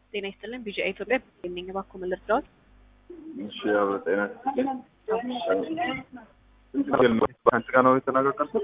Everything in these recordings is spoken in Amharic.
ጤና ይስጥልን። ቢጂአይ ኢትዮጵያ የሚኝ እባክዎ ምን ልርዳዎት? እሺ ያው ጤና ከአንቺ ጋር ነው የተነጋገርኩት?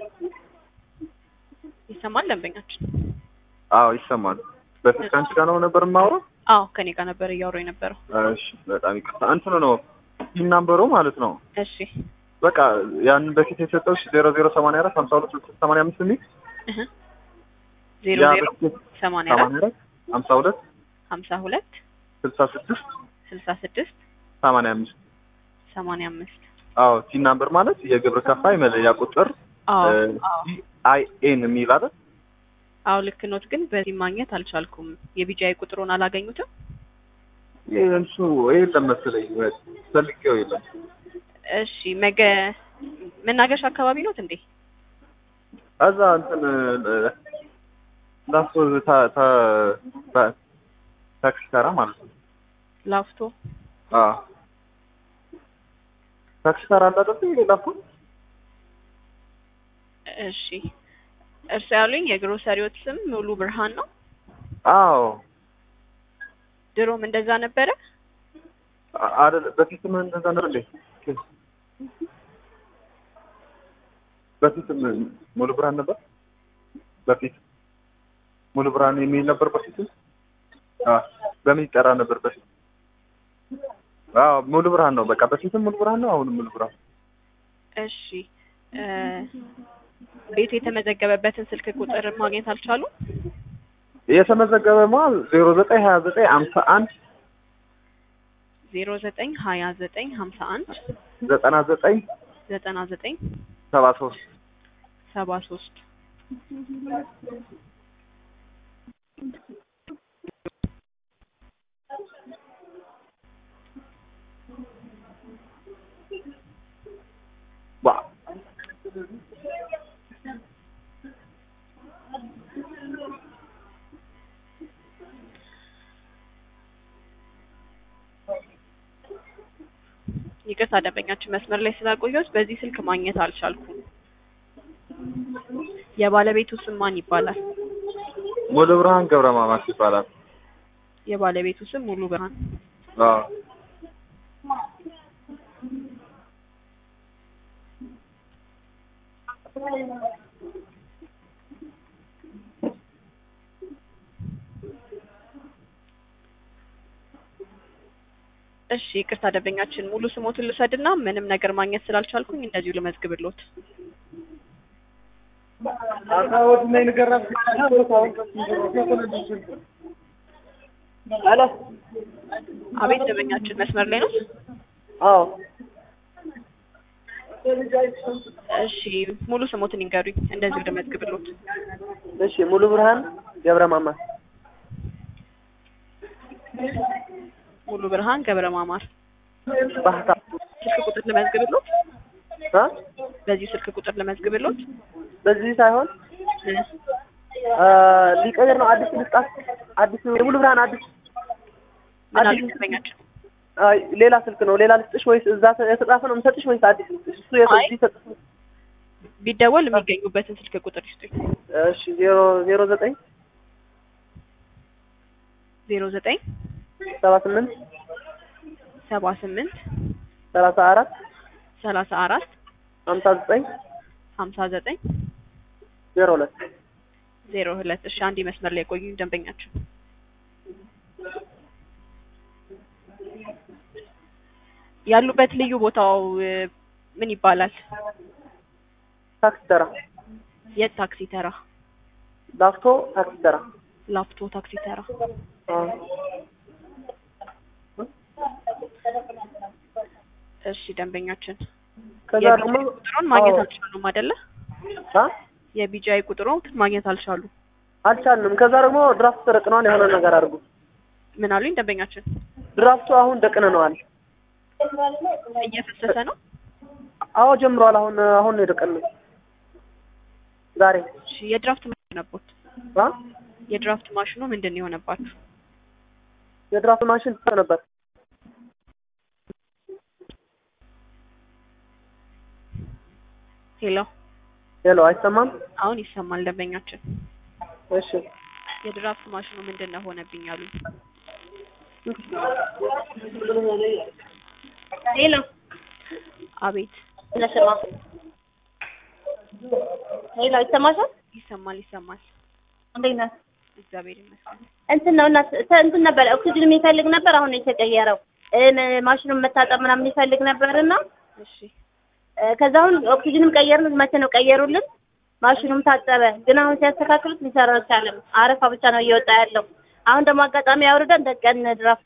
ይሰማል ደንበኛችን? አዎ ይሰማል። በፊት ከአንቺ ጋር ነው ነበር የማወራው? አዎ ከኔ ጋር ነበር እያወራሁ የነበረው። እሺ በጣም ይቅርታ። እንትኑ ነው ቲም ናምበሩ ማለት ነው። እሺ በቃ ያንን በፊት የሰጠው ዜሮ ዜሮ ሰማንያ አራት ሀምሳ ሁለት ስልሳ ሰማንያ አምስት የሚል እህ ዜሮ ያ ዜሮ በፊት ሰማንያ አራት ሰማንያ አራት ሀምሳ ሁለት ሀምሳ ሁለት ስልሳ ስድስት ስልሳ ስድስት ሰማንያ አምስት ሰማንያ አምስት አዎ ቲም ናምበር ማለት የግብር ከፋይ መለያ ቁጥር አዎ አዎ አይ ኤን የሚል አይደል? አዎ ልክ ኖት፣ ግን በዚህ ማግኘት አልቻልኩም። የቢጂአይ ቁጥሩን አላገኙትም? ይህ እሱ የለም መሰለኝ ፈልጌው የለም። እሺ መገ መናገሻ አካባቢ ኖት እንዴ? እዛ እንትን ላስቶ ታ- ታ- ታ- ታክሲ ተራ ማለት ነው። ላፍቶ አዎ ታክሲ ተራ አለ አይደል? ላስቶ እሺ እርሱ ያሉኝ የግሮሰሪዎት ስም ሙሉ ብርሃን ነው? አዎ ድሮም እንደዛ ነበረ? አ- አይደል በፊትም እንደዛ ነበር እንዴ? በፊትም ሙሉ ብርሃን ነበር። በፊት ሙሉ ብርሃን የሚል ነበር በፊት። አዎ በምን ይጠራ ነበር በፊት? አዎ ሙሉ ብርሃን ነው። በቃ በፊትም ሙሉ ብርሃን ነው፣ አሁንም ሙሉ ብርሃን። እሺ እ ቤቱ የተመዘገበበትን ስልክ ቁጥር ማግኘት አልቻሉም? የተመዘገበ ማለት ዜሮ ዘጠኝ ሀያ ዘጠኝ አምሳ አንድ ዜሮ ዘጠኝ ሀያ ዘጠኝ ሀምሳ አንድ ዘጠና ዘጠኝ ዘጠና ዘጠኝ ሰባ ሶስት ሰባ ሶስት ዋ ይቅርታ ደንበኛችን መስመር ላይ ስላቆየሁት በዚህ ስልክ ማግኘት አልቻልኩም። የባለቤቱ ስም ማን ይባላል? ሙሉ ብርሃን ገብረ ማማስ ይባላል። የባለቤቱ ስም ሙሉ ብርሃን። አዎ እሺ ይቅርታ ደንበኛችን ሙሉ ስሞትን ልውሰድና ምንም ነገር ማግኘት ስላልቻልኩኝ እንደዚሁ ልመዝግብሎት። ሄሎ አቤት ደንበኛችን መስመር ላይ ነው? አዎ እሺ ሙሉ ስሞትን ይንገሩኝ እንደዚሁ ልመዝግብሎት። እሺ ሙሉ ብርሃን ገብረ ማማ ሙሉ ብርሃን ገብረ ማማር። ባህታ ስልክ ቁጥር ልመዝግብሎት? አ በዚህ ስልክ ቁጥር ልመዝግብሎት? በዚህ ሳይሆን እ አ ሊቀየር ነው አዲስ ልስጣት አዲስ የሙሉ ብርሃን አዲስ ምን አሉ አዲስ ደንበኛችን? አይ ሌላ ስልክ ነው ሌላ ልስጥሽ ወይስ እዛ የተጻፈ ነው የምሰጥሽ ወይስ አዲስ ልስጥሽ እሱ አይ። የዚህ ተጽፎ ቢደወል የሚገኙበትን ስልክ ቁጥር ይስጡኝ። እሺ ዜሮ ዜሮ ዘጠኝ ዜሮ ዘጠኝ ሰባ ስምንት ሰባ ስምንት ሰላሳ አራት ሰላሳ አራት ሀምሳ ዘጠኝ ሀምሳ ዘጠኝ ዜሮ ሁለት ዜሮ ሁለት እሺ አንድ መስመር ላይ የቆዩኝ ደንበኛችን ያሉበት ልዩ ቦታው እ ምን ይባላል? ታክሲ ተራ የት ታክሲ ተራ? ላፍቶ ታክሲ ተራ ላፍቶ ታክሲ ተራ። አዎ እሺ ደንበኛችን ከዛ ደግሞ የቢጂአይ ቁጥሩን ማግኘት አዎ። አልቻሉም አይደለ? አ የቢጂአይ ቁጥሩን ማግኘት አልቻሉም። አልቻልንም። ከዛ ደግሞ ድራፍት ተረቅነዋል። የሆነ ነገር አድርጉ። ምን አሉኝ ደንበኛችን? ድራፍቱ አሁን ደቅነነዋል። እየፈሰሰ ነው። አዎ ጀምሯል። አሁን አሁን ነው የደቀነው ዛሬ እሺ የድራፍት ማሽን ነቦት አ የድራፍት ማሽኑ ምንድን ነው የሆነባችሁ? የድራፍት ማሽን ነበር። ሄሎ ሄሎ፣ አይሰማም? አሁን ይሰማል ደንበኛችን። እሺ የድራፍት ማሽኑ ምንድን ነው ሆነብኝ አሉኝ። ሄሎ አቤት ለስማ ሄሎ ይሰማሻል? ይሰማል ይሰማል። እንዴት ነህ? እግዚአብሔር ይመስገን። እንትን ነው እና እንትን ነበር ኦክሲጅን የሚፈልግ ነበር። አሁን ነው የተቀየረው። ማሽኑን መታጠብ ምናምን ይፈልግ ነበርና እሺ ከዛ አሁን ኦክሲጅንም ቀየርን። መቼ ነው ቀየሩልን? ማሽኑም ታጠበ። ግን አሁን ሲያስተካክሉት ሊሰራ አልቻለም። አረፋ ብቻ ነው እየወጣ ያለው። አሁን ደግሞ አጋጣሚ አውርደን ደቀን ድራፍ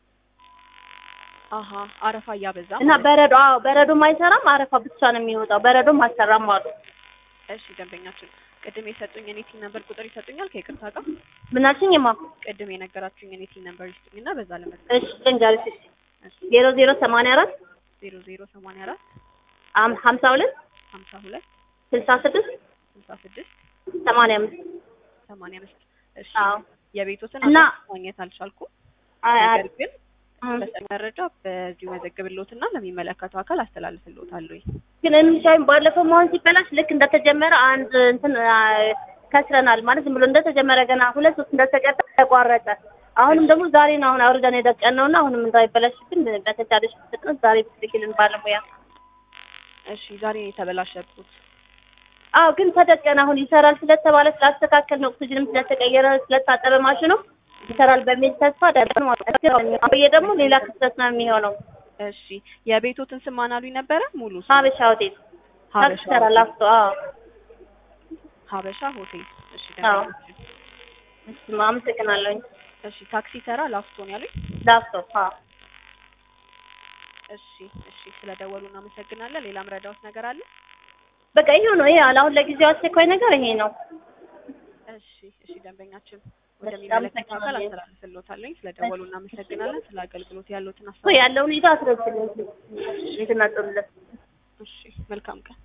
አሀ አረፋ እያበዛ እና ማለት ነው። በረዶ አዎ በረዶም አይሰራም። አረፋ ብቻ ነው የሚወጣው። በረዶም አልሰራም አሉ። እሺ ደንበኛችን ቅድም የሰጡኝ የኔ ቲን ነምበር ቁጥር ይሰጡኛል ከይቅርታ ጋር ምን አልሽኝማ? ቅድም የነገራችሁኝ የኔ ቲን ነምበር ይስጡኝና በዛ ለመዝገብ እሺ ልንገርሽ። እሺ ዜሮ ዜሮ ሰማንያ አራት ዜሮ ዜሮ ሰማንያ አራት አም- ሀምሳ ሁለት ሀምሳ ሁለት ስልሳ ስድስት ስልሳ ስድስት ሰማንያ አምስት ሰማንያ አምስት እሺ አዎ የቤቶትን እና- አድራሻ ማግኘት አልቻልኩም አይ አይ ነገር ግን በሰጥ መረጃ በዚሁ መዘግብሎትና ለሚመለከተው አካል አስተላልፍሎታለሁ ግን የሚሻይም ባለፈው መሆን ሲበላሽ ልክ እንደተጀመረ አንድ እንትን አ፣ ከስረናል ማለት ዝም ብሎ እንደተጀመረ ገና ሁለት ሶስት እንደተቀጠ ተቋረጠ። አሁንም ደግሞ ዛሬ ነው አሁን አውርደን የደቀን ነውና አሁንም እንዳይበላሽብን በተቻለሽ ፍጥነት ዛሬ ብትልኪልን ባለሙያ። እሺ ዛሬ ነው የተበላሸብኩት አዎ ግን ተደቀን አሁን ይሰራል ስለተባለ ስላስተካከል ነው ኦክሲጅንም ስለተቀየረ ስለታጠበ ማሽኑ ይሰራል በሚል ተስፋ ደቀን ማለት ነው። ይሄ ደግሞ ሌላ ክስተት ነው የሚሆነው። እሺ የቤቶትን ስም ማን አሉኝ ነበረ ሙሉ ስም? ሀበሻ ሆቴል ሀበሻ ይሰራል አፍቶ አዎ ሀበሻ ሆቴል እሺ አዎ። ደንበኛችን እሺ አመሰግናለሁኝ። እሺ ታክሲ ተራ ላፍቶን ያሉኝ ላፍቶ አዎ እሺ እሺ ስለደወሉ እናመሰግናለን ሌላ ምረዳውት ነገር አለ በቃ ይሄው ነው። ይሄ አሁን ለጊዜው አስቸኳይ ነገር ይሄ ነው። እሺ እሺ ደንበኛችን ወደሚመለከተው አካል አመሰግናለሁ። አስተላልፍልዎታለሁ ስለደወሉ እናመሰግናለን ስለ አገልግሎት ያሉትን እኮ አስተያየት ያለውን ይዞ አስረጅልኝ። ቤትና ጥሩለት እሺ መልካም ቀን